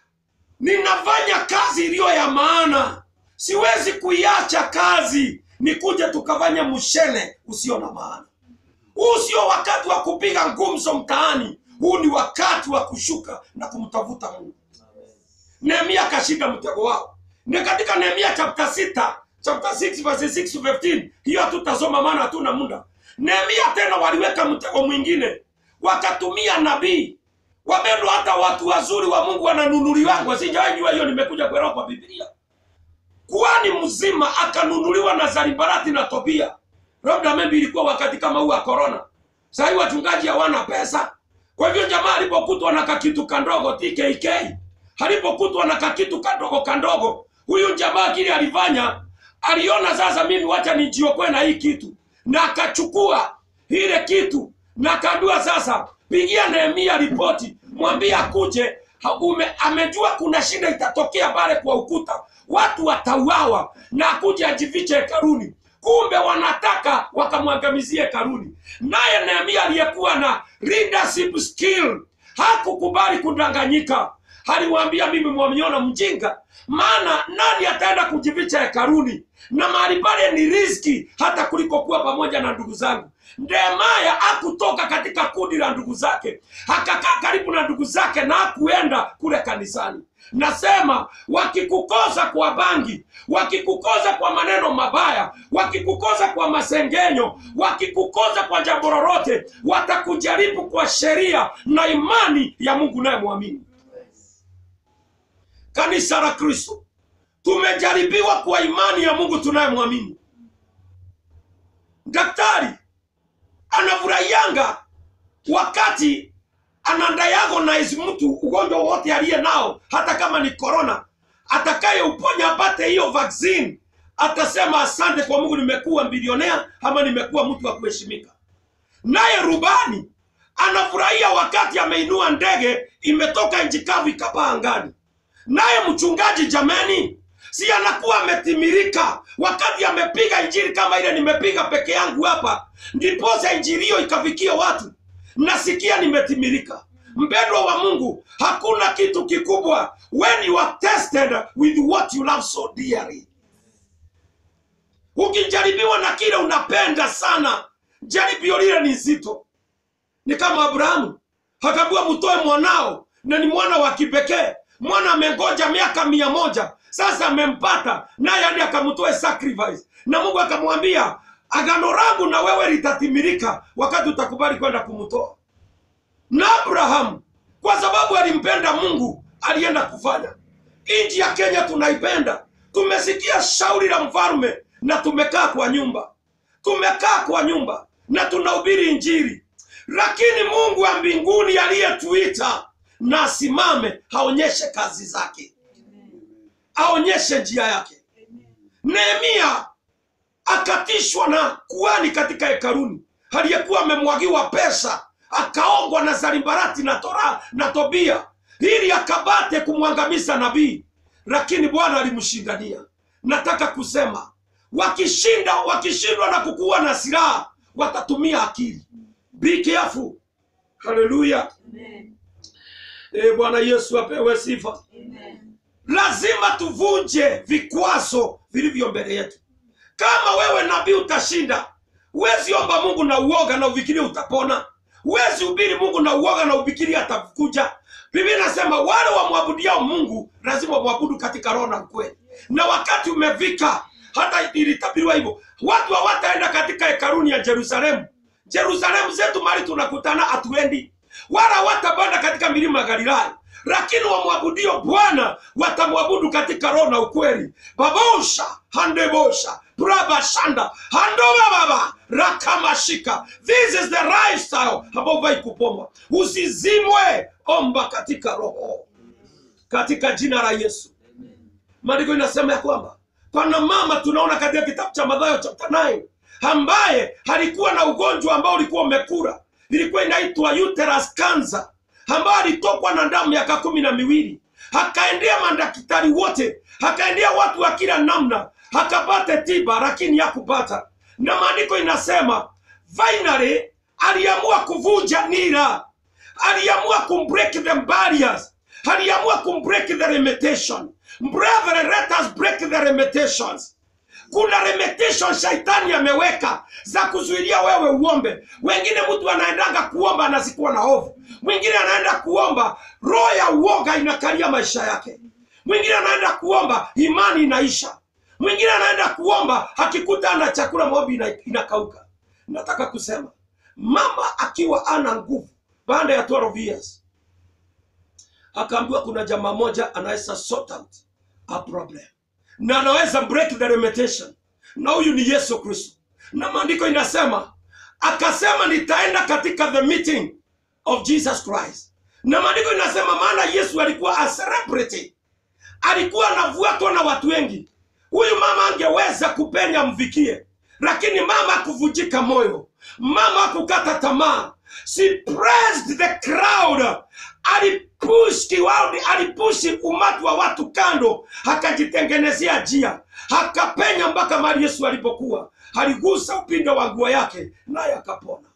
ninafanya kazi iliyo ya maana siwezi kuiacha kazi nikuje tukafanya mshene usio na maana huu sio wakati wa kupiga ngumzo mtaani huu ni wakati wa kushuka na kumtafuta mungu nehemia akashinda mtego wao ni katika nehemia chapter 6 chapter 6 verse 6 to 15 hiyo hatutasoma maana hatuna muda nehemia tena waliweka mtego mwingine wakatumia nabii wapendwa hata watu wazuri wa mungu wananunuliwangwa sijawahi jua hiyo nimekuja kuelewa kwa biblia kuhani mzima akanunuliwa na zaribarati na tobia labda maybe ilikuwa wakati kama huu wa korona sahii wachungaji hawana pesa kwa hivyo jamaa alipokutwa na kakitu kandogo tkk alipokutwa na kakitu kandogo kandogo huyu jamaa kile alifanya aliona sasa mimi wacha nijiokoe na hii kitu na akachukua ile kitu na akaambiwa sasa pigia nehemia ripoti mwambie akuje Ha- ume, amejua kuna shida itatokea pale kwa ukuta watu watauawa na akuje ajifiche hekaruni kumbe wanataka wakamwangamizie hekaruni naye nehemia aliyekuwa na leadership skill hakukubali kudanganyika aliwaambia mimi mwamiona mjinga maana nani ataenda kujificha hekaruni na mahali pale ni riski hata kuliko kuwa pamoja na ndugu zangu Nehemaya akutoka katika kundi la ndugu zake, akakaa karibu na ndugu zake na hakuenda kule kanisani. Nasema wakikukoza kwa bangi, wakikukoza kwa maneno mabaya, wakikukoza kwa masengenyo, wakikukoza kwa jambo lolote, watakujaribu kwa sheria na imani ya Mungu naye mwamini. Kanisa la Kristo tumejaribiwa kwa imani ya Mungu tunayemwamini. Daktari anafurahianga wakati anadiagnose mtu ugonjwa wote aliye nao, hata kama ni corona, atakayeuponya apate hiyo vaccine, atasema asante kwa Mungu, nimekuwa bilionea ama nimekuwa mtu wa kuheshimika. Naye rubani anafurahia wakati ameinua ndege imetoka nchi kavu ikapaa angani. Naye mchungaji jameni, si anakuwa ametimirika wakati amepiga injili kama ile nimepiga peke yangu hapa, ndiposa injili hiyo ikafikia watu. Nasikia nimetimirika. Mpendwa wa Mungu, hakuna kitu kikubwa when you are tested with what you love so dearly. Ukijaribiwa na kile unapenda sana, jaribio lile ni zito. Ni kama Abrahamu akaambiwa mtoe mwanao, na ni mwana wa kipekee. Mwana amengoja miaka mia moja sasa amempata, naye hadi akamtoe sacrifice, na Mungu akamwambia agano langu na wewe litatimilika wakati utakubali kwenda kumtoa. Na Abrahamu kwa sababu alimpenda Mungu alienda kufanya. Nchi ya Kenya tunaipenda, tumesikia shauri la mfalme na tumekaa kwa nyumba, tumekaa kwa nyumba na tunahubiri Injili, lakini Mungu wa mbinguni aliyetuita na asimame aonyeshe kazi zake, aonyeshe njia yake. Nehemia akatishwa na kuhani katika hekaruni aliyekuwa amemwagiwa pesa, akaongwa na Sanbalati na Tora na Tobia ili akabate kumwangamiza nabii, lakini Bwana alimshindania. Nataka kusema wakishinda, wakishindwa na kukuwa na silaha, watatumia akili. Be careful. Haleluya! E, Bwana Yesu apewe sifa. Lazima tuvunje vikwazo vilivyo mbele yetu. Kama wewe nabii utashinda, huwezi omba Mungu na uoga na ufikiri utapona. Huwezi hubiri Mungu na uoga na ufikiri atakuja. Biblia inasema wale wamwabudiao Mungu lazima wamwabudu katika roho na ukweli. Na wakati umefika, hata ilitabiriwa hivyo, watu hawataenda katika hekaruni ya Yerusalemu. Yerusalemu zetu mahali tunakutana hatuendi, wala hawatapanda katika milima ya Galilaya lakini wamwabudio Bwana watamwabudu katika roho na ukweli. babosha handebosha brabashanda handoba baba rakamashika. This is the lifestyle ambao vai kupomba. Usizimwe, omba katika roho, katika jina la Yesu. Maandiko inasema ya kwamba pana mama tunaona katika kitabu cha Mathayo chapter 9 ambaye alikuwa na ugonjwa ambao ulikuwa umekura, ilikuwa inaitwa uterus cancer ambayo alitokwa na damu miaka kumi na miwili akaendea madaktari wote, akaendea watu wa kila namna, akapata tiba, lakini hakupata. Na maandiko inasema finally aliamua kuvunja nira, aliamua kumbreak the barriers, aliamua kumbreak the limitation. Brethren, let us break the limitations kuna limitation shaitani ameweka za kuzuilia wewe uombe. Wengine mtu anaendanga kuomba anazikuwa na hofu, mwingine anaenda kuomba, roho ya uoga inakalia maisha yake. mwingine anaenda kuomba imani inaisha mwingine anaenda kuomba akikuta ana chakula maombi ina- inakauka nataka kusema mama akiwa ana nguvu baada ya 12 years akaambiwa kuna jamaa moja anaweza sort out a problem na anaweza break the limitation na huyu ni yesu kristo na maandiko inasema akasema nitaenda katika the meeting of jesus christ na maandiko inasema maana yesu alikuwa a celebrity alikuwa anafuatwa na watu wengi huyu mama angeweza kupenya mvikie lakini mama akuvunjika moyo mama akukata tamaa she pressed the crowd alipush kiwaudi alipushi umati wa watu kando akajitengenezea njia akapenya mpaka mali yesu alipokuwa aligusa upindo wa nguo yake naye akapona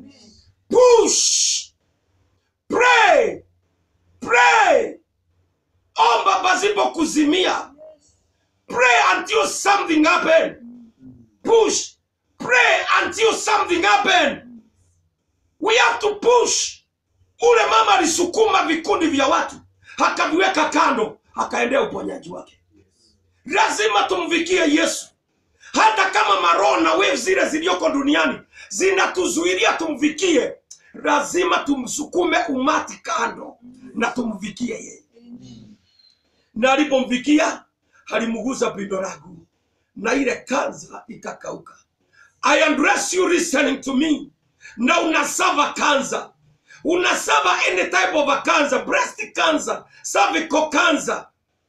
push pray pray omba pasipo kuzimia pray until something happen push pray until something happen we have to push ule mama alisukuma vikundi vya watu akaviweka kando akaendea uponyaji wake lazima tumvikie yesu hata kama maroho na wevu zile zilizoko duniani zinatuzuilia tumvikie lazima tumsukume umati kando na tumvikie yeye na alipomfikia alimguza pindo langu na ile kanza ikakauka i address you listening to me na unasava kanza unasava any type of a cancer breast cancer cervical cancer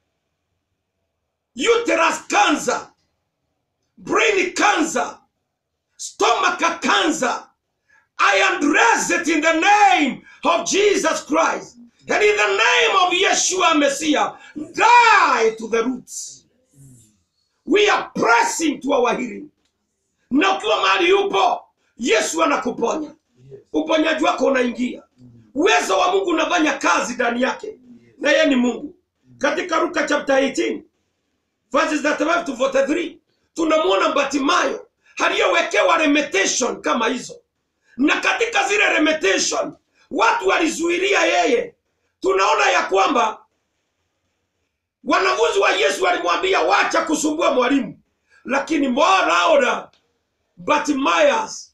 uterus cancer brain cancer stomach cancer I address it in the name of Jesus Christ. And in the name of Yeshua Messiah, die to the roots. We are pressing to our healing. Na ukiwa mahali yupo, Yesu anakuponya. Uponyaji wako unaingia. Uwezo wa Mungu unafanya kazi ndani yake. Na yeye ni Mungu. Katika Luka chapter 18, verses 35 to 43, tunamwona Batimayo aliyewekewa limitation kama hizo na katika zile limitation watu walizuilia yeye tunaona ya kwamba wanafunzi wa yesu walimwambia wacha kusumbua mwalimu lakini more louder Bartimaeus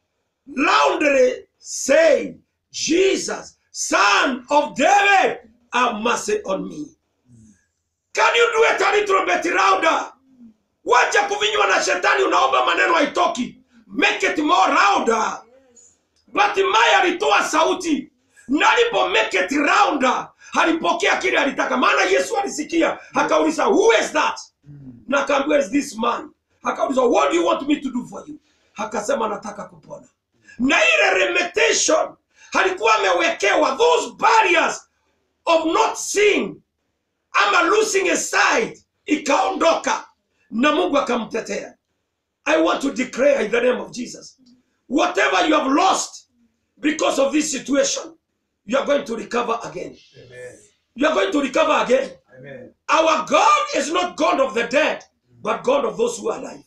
loudly say jesus son of david have mercy on me can you do it a little bit louder wacha kuvinywa na shetani unaomba maneno haitoki make it more louder Bartimayo alitoa sauti na alipo make it rounder alipokea kile alitaka, maana Yesu alisikia akauliza, who is that? Na akaambiwa is this man. Akauliza, what do you want me to do for you? Akasema nataka kupona. Na ile limitation alikuwa amewekewa, those barriers of not seeing ama losing a sight, ikaondoka na Mungu akamtetea. I want to declare in the name of Jesus whatever you have lost because of this situation, you are going to recover again. Amen. You are going to recover again. Amen. Our God is not God of the dead, but God of those who are alive.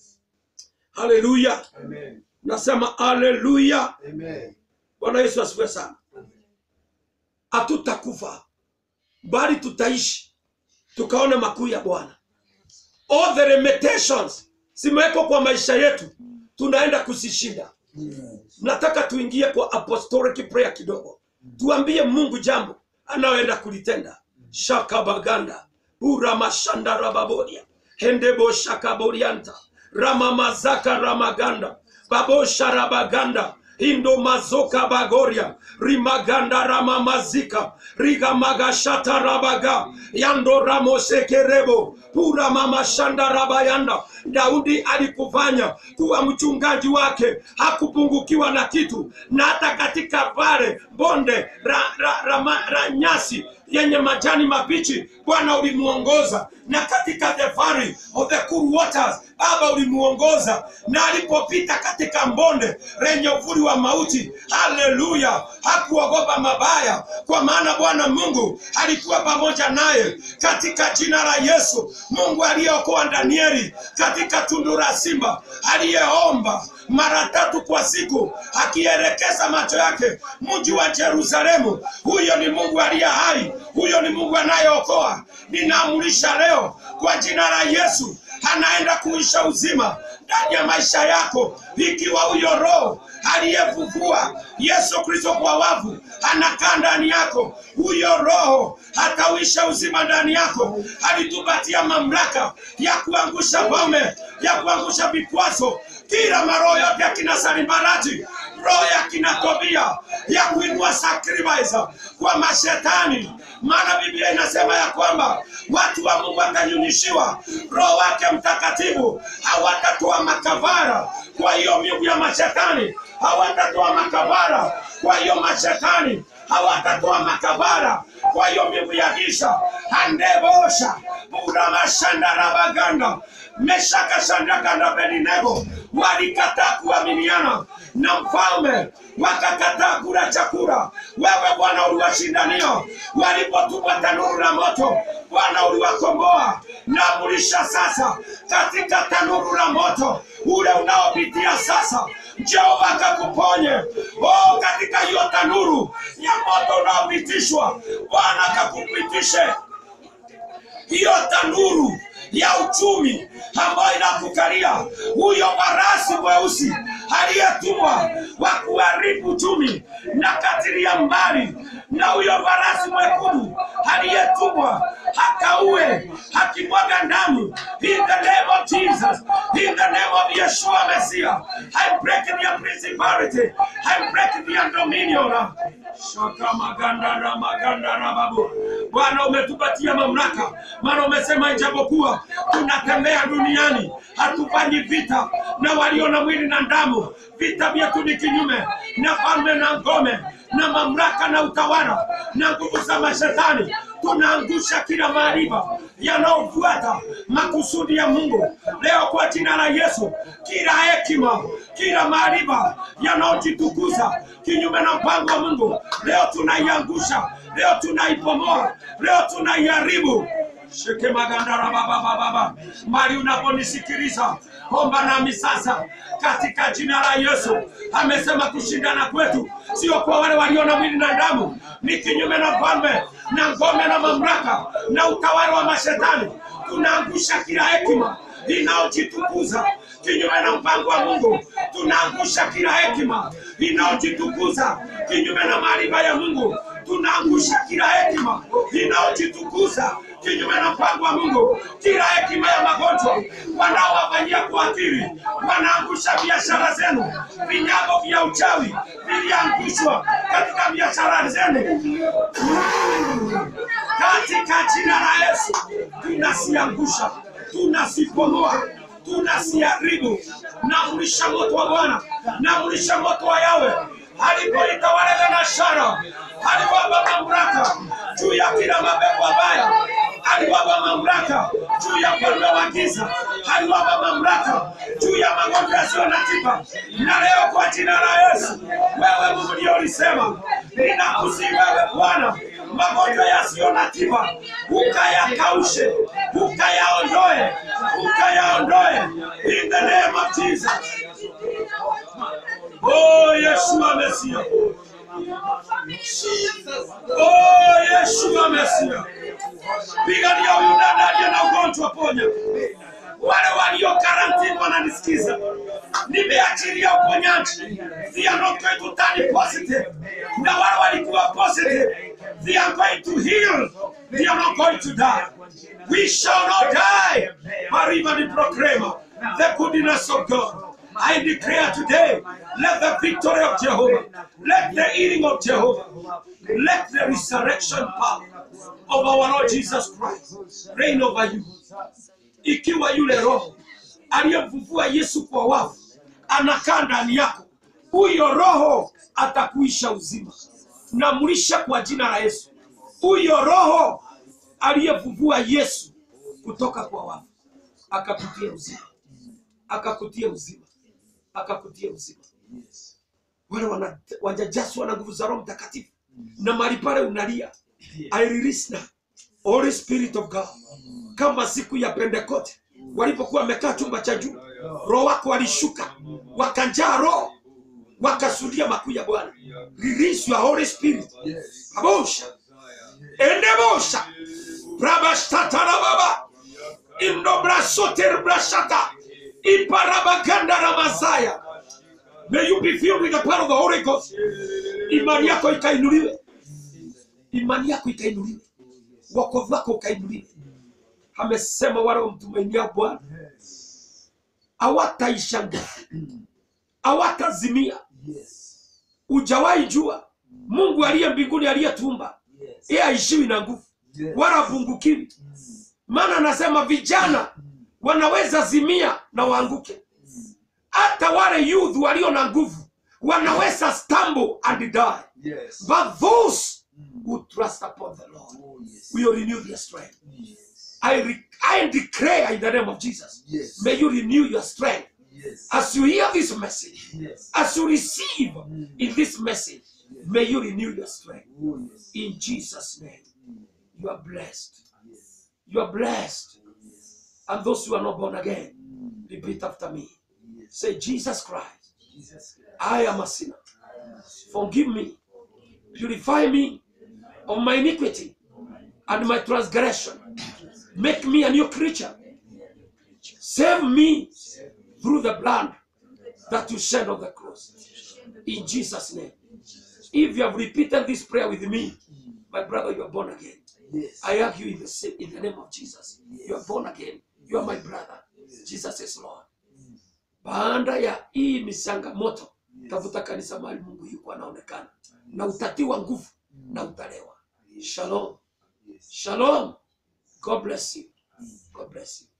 Hallelujah. Amen. Nasema hallelujah. Amen. Bwana Yesu asifiwe sana. Hatutakufa bali tutaishi tukaone makuu ya Bwana. All the limitations zimewekwa kwa maisha yetu, tunaenda kuzishinda. nataka tuingie kwa apostolic prayer kidogo tuambie mungu jambo anayoenda kulitenda shakabaganda uramashandarababoria hendebo shakaborianta ramamazaka ramaganda babosharabaganda indo mazoka bagoria rimaganda ramamazika rigamagashata rabaga yando ramosekerebo pura mamashanda rabayanda daudi alikufanya kuwa mchungaji wake hakupungukiwa na kitu na hata katika vale bonde ra, ra, ra, ra, ra nyasi yenye majani mabichi bwana ulimuongoza na katika the valley of the cool waters baba ulimuongoza na alipopita katika mbonde lenye uvuli wa mauti haleluya hakuogopa mabaya kwa maana bwana mungu alikuwa pamoja naye katika jina la yesu mungu aliyeokoa danieli katika katika tundu la simba, aliyeomba mara tatu kwa siku, akielekeza macho yake mji wa Yerusalemu. Huyo ni Mungu aliye hai, huyo ni Mungu anayeokoa. Ninaamurisha leo kwa jina la Yesu, anaenda kuisha uzima ndani ya maisha yako, ikiwa huyo roho aliyefufua Yesu Kristo kwa wavu anakaa ndani yako, huyo roho atauisha uzima ndani yako. Alitupatia mamlaka ya kuangusha ngome, ya kuangusha vikwazo, kila maroho yote ya kina Sanbalati, roho ya kina Tobia, ya kuinua sacrifice kwa mashetani. Maana Biblia inasema ya kwamba watu wa Mungu watanyunyishiwa roho wake Mtakatifu, hawatatoa makavara kwa hiyo miungu ya mashetani, hawatatoa makavara kwa hiyo mashetani, hawatatoa makavara kwa hiyo miungu ya giza. andebosha buramashandarabaganda meshakashandaganda Abednego walikataa kuaminiana na mfalme, wakakataa kula chakula. Wewe Bwana uliwashindania, walipotupwa tanuru la moto, Bwana uliwakomboa. Naamurisha sasa katika tanuru la moto ule unaopitia sasa, Jehova akakuponye. Oh, katika hiyo tanuru ya moto unaopitishwa, Bwana akakupitishe hiyo tanuru ya uchumi ambayo inakukalia huyo farasi mweusi aliyetumwa wa kuharibu uchumi na katilia mbali na huyo farasi mwekundu aliyetumwa akaue akimwaga damu in the name of Jesus in the name of Yeshua Messiah I break their principality I break their dominion Shaka maganda na maganda na babu. Bwana umetupatia mamlaka, maana umesema ijapokuwa tunatembea duniani hatufanyi vita na walio na mwili na damu. Vita vyetu ni kinyume na falme na ngome na mamlaka na utawala na nguvu za mashetani. Tunaangusha kila maarifa yanayofuata makusudi ya Mungu leo kwa jina la Yesu. Kila hekima, kila maarifa yanayojitukuza kinyume na mpango wa Mungu leo tunaiangusha, leo tunaipomoa, leo tunaiharibu. Sheke magandara baba baba baba. Mali unaponisikiliza, omba nami sasa katika jina la Yesu. Amesema kushindana kwetu sio kwa wale walio na mwili na damu, ni kinyume na falme na ngome na mamlaka na utawala wa mashetani. Tunaangusha kila hekima inayojitukuza kinyume na mpango wa Mungu. Tunaangusha kila hekima inayojitukuza kinyume na maarifa ya Mungu. Tunaangusha kila hekima inayojitukuza kinyume na mpango wa Mungu, kila hekima ya magonjwa wanaowafanyia kuathiri, wanaangusha biashara zenu. Vinyago vya uchawi viliangushwa katika biashara zenu katika jina la Yesu. Tunasiangusha, tunasipomoa, tunasiharibu. Naamrisha moto wa Bwana, naamrisha moto wa Yawe alipoita wale Benashara, aliwapa mamlaka juu ya kila mapepo mabaya, aliwapa mamlaka juu ya falme wa giza, aliwapa mamlaka juu ya magonjwa yasiyo na tiba. Na leo kwa jina la Yesu, wewe Mungu ndio ulisema, ninakusihi wewe Bwana, magonjwa yasiyo na tiba ukayakaushe, ukayaondoe, ukayaondoe in the name of Jesus. Oh, Yeshua Mesia. Oh, Yeshua Mesia. Pigania huyu dada aliye na ugonjwa, ponya. Wale walio karantini wananisikiza, nimeachilia uponyaji. They are not going to turn positive. Na wale walikuwa positive, they are going to heal. They are not going to die. We shall not die, but even proclaim the goodness of God. I declare today, let the victory of Jehovah, let the healing of Jehovah, let the resurrection power of our Lord Jesus Christ reign over you. Ikiwa yule roho aliyemfufua Yesu kwa wafu anakaa ndani yako, huyo roho atakuisha uzima. Namlisha kwa jina la Yesu, huyo roho aliyefufua Yesu kutoka kwa wafu akakutia uzima, akakutia uzima, akakutia uzima. Wale wana- wajajazwa na nguvu za Roho Mtakatifu na mahali pale unalia, I release now Holy Spirit of God, kama siku ya Pentecost walipokuwa wamekaa chumba cha juu roho wako walishuka wakanjaa roho wakasudia makuu ya bwana release your holy spirit Yes. abosha endebosha brabashtatarababa indobrasoterbrashata iparabaganda ramazaya may you be filled with the power of the holy ghost imani yako ikainuliwe imani yako ikainuliwe wokovu wako ukainuliwe amesema wale wamtumainia bwana hawataishangaa hawatazimia Yes. ujawahi jua mungu aliye mbinguni aliyetumba Yes. yeye aishiwi na nguvu Yes. wala pungukiwi maana anasema vijana wanaweza zimia na waanguke hata wale youth walio na nguvu wanaweza stumble and die Yes. but those who trust upon the lord Oh, yes. will renew their strength Yes. I, re- I declare in the name of jesus Yes. may you renew your strength Yes. as you hear this message Yes. as you receive in this message may you renew your strength Oh, yes. in jesus name you are blessed Yes. you are blessed Yes. and those who are not born again repeat after me Yes. say jesus christ Jesus Christ. i am a sinner I am sure. forgive me purify me of my iniquity and my transgression make me a new creature save me through the blood that you shed on the cross in jesus name if you have repeated this prayer with me my brother you are born again Yes. I hug you in the, sa- in the name of Jesus. You are born again. You are my brother. Jesus is Lord. Baada ya hii misangamoto, tafuta kanisa mahali Mungu yuko anaonekana, na utatiwa nguvu na utalewa. Shalom. Yes. Shalom. God bless you. God bless you.